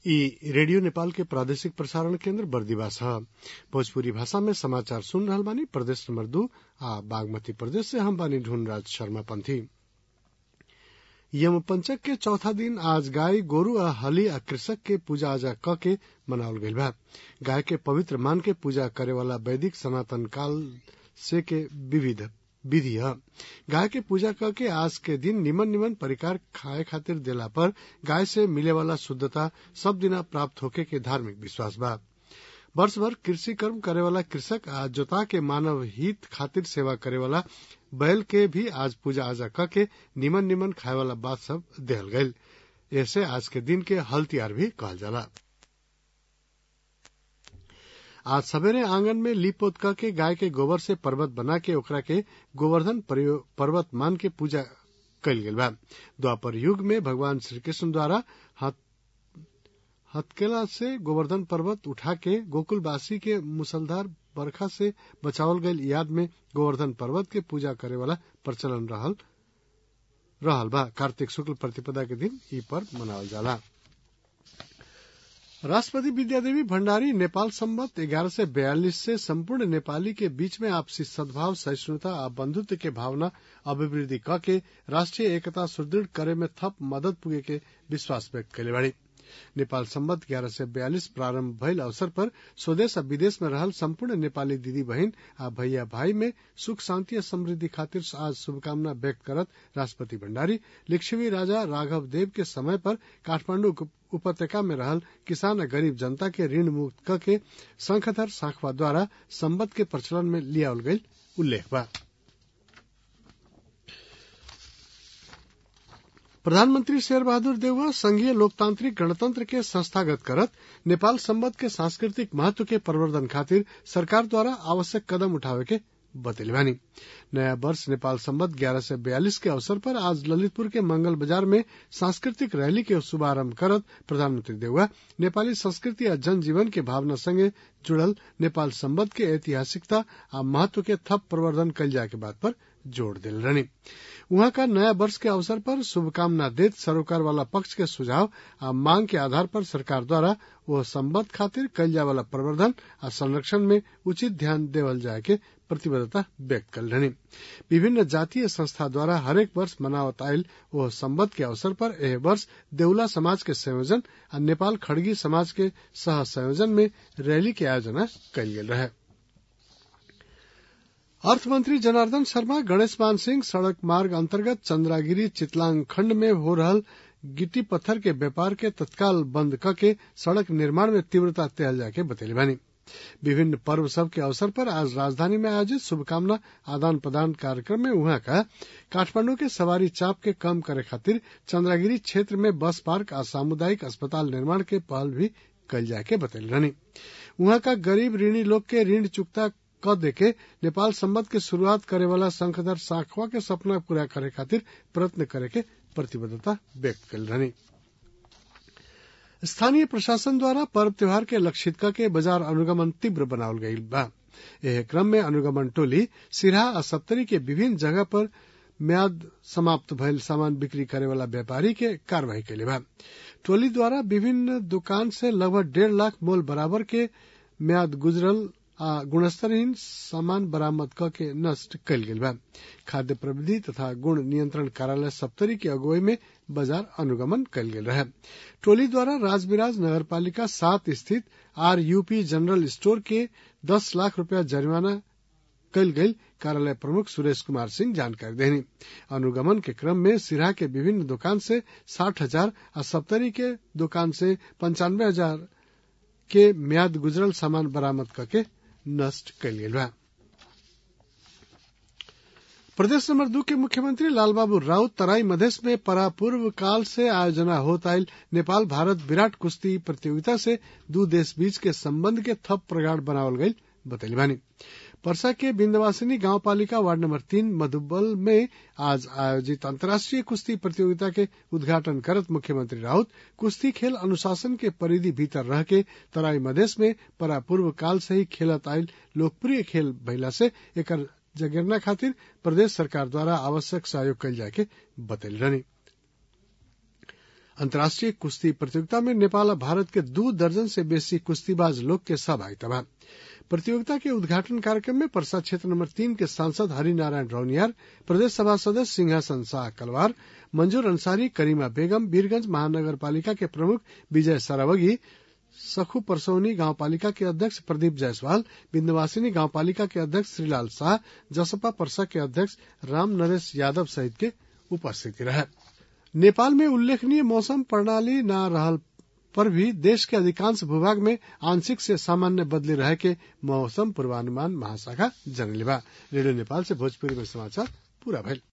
इ रेडियो नेपाल के प्रादेशिक प्रसारण केन्द्र बर्दिवास ह भोजपुरी भाषा में समाचार सुन रहल बानी प्रदेश नंबर दू आ बागमती प्रदेश से हम बानी ढूंढराज शर्मा पंथी यम पंचक के चौथा दिन आज गाय गोरु आ हली आ कृषक के पूजा आजा क के मनावल गईल बा गाय के पवित्र मान के पूजा करे वाला वैदिक सनातन काल से के विविध विधि ह गाय के पूजा क के आज के दिन निमन निमन परिकार खाए खातिर देला पर गाय से मिले वाला शुद्धता सब दिना प्राप्त होके के धार्मिक विश्वास बा वर्ष भर कृषि कर्म करे वाला कृषक आ जोता के मानव हित खातिर सेवा करे वाला बैल के भी आज पूजा आजा क के निमन निमन खाए वाला बात सब देहल गईल ऐसे आज के दिन के हल तिहार भी कहल जाला आज सवेरे आंगन में लीप पोत क के गाय के गोबर से पर्वत बना के ओकरा के गोवर्धन पर्वत मान के पूजा कईल गेल बा द्वापर युग में भगवान श्री कृष्ण द्वारा हथकेला से गोवर्धन पर्वत उठा के गोकुलवासी के मुसलधार बरखा से बचावल गईल याद में गोवर्धन पर्वत के पूजा करे वाला प्रचलन रहल रहल बा कार्तिक शुक्ल प्रतिपदा के दिन ई पर्व मनावल जाला राष्ट्रपति विद्यादेवी भण्डारी नेपाल सम्बत ग्यारह सय बयालीस से सम्पूर्ण नेपाली के बीच में आपसी सद्भाव सहिष्णुता आ बंधुत्व के भावना अभिवृद्धि क के राष्ट्रिय एकता सुदृढ़ करे में थप मदद पुगे के विश्वास व्यक्त कैले बाड़ी नेपाल सम्बत ग्यारह सय बयालीस प्रारम्भ भइल अवसर पर स्वदेश आ विदेश में रहल सम्पूर्ण नेपाली दिदी बहिन आ भैया भाई में सुख शान्ति आ समृद्धि खातिर आज शुभकामना व्यक्त करत राष्ट्रपति भण्डारी लिच्छवी राजा राघव देव के समय पर काठमाण्डु उपत्यका में रहल किसान आ गरीब जनता के ऋण मुक्त क के शंखधर साखवा द्वारा सम्बत के प्रचलन में लियावल गईल उल्लेख बा प्रधानमंत्री शेर बहादुर देउवा संघीय लोकतांत्रिक गणतंत्र के संस्थागत करत नेपाल सम्बत के सांस्कृतिक महत्व के प्रवर्धन खातिर सरकार द्वारा आवश्यक कदम उठावे के बतैले बानी नया वर्ष नेपाल सम्बत ग्यारह सय बयालीस के अवसर पर आज ललितपुर के मंगल बाजार में सांस्कृतिक रैली के शुभारंभ करत प्रधानमंत्री देउवा नेपाली संस्कृति आ जनजीवन के भावना संगे जुड़ल नेपाल सम्बत के ऐतिहासिकता आ महत्व के थप प्रवर्धन कल जाए के बात पर जोड़ दिल रहनी वहां का नया वर्ष के अवसर पर शुभकामना देत सरोकार वाला पक्ष के सुझाव आ मांग के आधार पर सरकार द्वारा वह सम्बत खातिर कल जाए वाला प्रवर्धन आ संरक्षण में उचित ध्यान देवल जाए के प्रतिबद्धता व्यक्त कर रहनी विभिन्न जातीय संस्था द्वारा हरेक वर्ष मनावत आयल वह सम्बत के अवसर पर एह वर्ष देउला समाज के संयोजन आ नेपाल खड़गी समाज के सह संयोजन में रैली के आयोजना कयल गेल रहे अर्थमंत्री जनार्दन शर्मा गणेश मान सिंह सड़क मार्ग अंतर्गत चंद्रागिरी चितलांग खंड में हो रहल गिट्टी पत्थर के व्यापार के तत्काल बंद करके सड़क निर्माण में तीव्रता तेल जाके बतैले बानी विभिन्न पर्व सब के अवसर पर आज राजधानी में आयोजित शुभकामना आदान प्रदान कार्यक्रम में वहां का काठमांडू के सवारी चाप के कम करे खातिर चंद्रागिरी क्षेत्र में बस पार्क और सामुदायिक अस्पताल निर्माण के पहल भी कल जाके बतैल रहनी वहां का गरीब ऋणी लोग के ऋण चुकता क देके नेपाल सम्बत के शुरुआत करे वाला शंखधर साखवा के सपना पूरा करे खातिर प्रयत्न करे के प्रतिबद्धता व्यक्त कल रहनी स्थानीय प्रशासन द्वारा पर्व त्योहार के लक्षित के बाजार अनुगमन तीव्र बनावल गईल बा एह क्रम में अनुगमन टोली सिरहा आ सप्तरी के विभिन्न जगह पर म्याद समाप्त भइल सामान बिक्री करे वाला व्यापारी के कार्यवाही कैले बा टोली द्वारा विभिन्न दुकान से लगभग डेढ़ लाख मोल बराबर के म्याद गुजरल आ गुणस्तरहीन सामान बरामद क के नष्ट कयल गेल बा खाद्य प्रविधि तथा गुण नियंत्रण कार्यालय सप्तरी के अगुवाई में बाजार अनुगमन कयल गेल रहे टोली द्वारा राजबिराज नगरपालिका सात स्थित आर यूपी जनरल स्टोर के दस लाख रूपया जरिमाना कयल गईल कार्यालय प्रमुख सुरेश कुमार सिंह जानकारी देनी अनुगमन के क्रम में सिराहा के विभिन्न दुकान से साठ हजार और सप्तरी के दुकान से पंचानवे हजार के म्याद गुजरल सामान बरामद करके नष्ट कयल गेल बा प्रदेश नंबर दू के मुख्यमंत्री लालबाबू राउत तराई मधेश में परापूर्व काल से आयोजना होत आयल नेपाल भारत विराट कुश्ती प्रतियोगिता से दू देश बीच के संबंध के थप प्रगाढ़ बनावल गईल बतैली बानी परसा के बिंदवासिनी गांव पालिका वार्ड नंबर तीन मधुबल में आज आयोजित अंतर्राष्ट्रीय कुश्ती प्रतियोगिता के उद्घाटन करत मुख्यमंत्री राउत कुश्ती खेल अनुशासन के परिधि भीतर रह के तराई मधेश में परापूर्व काल से ही खेलत आयल लोकप्रिय खेल भइला से एकर जगेरना खातिर प्रदेश सरकार द्वारा आवश्यक सहयोग कयल जाए के बतैल रहनी अंतर्राष्ट्रीय कुश्ती प्रतियोगिता में नेपाल और भारत के दू दर्जन से बेसी कुश्तीबाज लोग के सहभागिता बा प्रतियोगिता के उद्घाटन कार्यक्रम में परसा क्षेत्र नंबर तीन के सांसद हरिनारायण रौनियार प्रदेश सभा सदस्य सिंहासन शाह कलवार मंजूर अंसारी करीमा बेगम वीरगंज महानगर पालिका के प्रमुख विजय सरावगी सखू परसौनी गांव पालिका के अध्यक्ष प्रदीप जायसवाल बिंदवासिनी गांव पालिका के अध्यक्ष श्रीलाल शाह जसपा परसा के अध्यक्ष राम नरेश यादव सहित के उपस्थिति रहे नेपाल में उल्लेखनीय मौसम प्रणाली न रहल पर भी देश के अधिकांश भूभाग में आंशिक से सामान्य बदली रहे के मौसम पूर्वानुमान महाशाखा जनलेबा रेडियो नेपाल से भोजपुरी में समाचार पूरा भइल